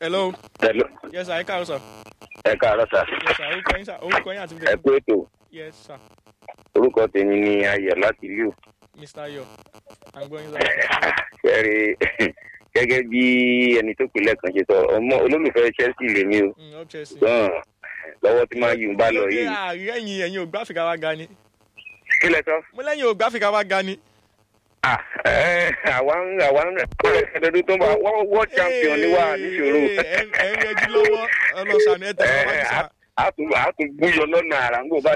hello Hello. yes sir ẹ káàárọ̀ sir ẹ káàárọ̀ sà yes sir orúkọ yín sir orúkọ yín àti ẹ bíbélì kú ètò yes sir orúkọ tèmi ni ayọ̀ láti liu mr ayo à ń gbọ́ yín sir. ṣẹ́rí gẹ́gẹ́ bí ẹni tó pè lẹ́ẹ̀kan ṣe sọ ọmọ olólùfẹ́ chelsea lèmi o Mm, up Chelsea. gan lọ́wọ́ tí máa yùn bá lọ Kí ló dé yìí àárín ẹ̀yìn ẹ̀yìn ògbà Áfíríkà wa ga ni kí lẹ sọ. mo lẹ́yìn ògbà Áfíríkà wa ga ni. Ah, eh, àwa ń àwa ń ẹ̀ẹ́dẹ́gbẹ̀rún tó ń bá wọ́n world champion ni wà níṣòro. Ee, ẹ ẹ ń rẹjú lọ́wọ́ ọlọ́sàn ẹ̀ tẹ̀sán wájú sá. a tún a tún gbúyọ lọ́nà àrà ń gbò bá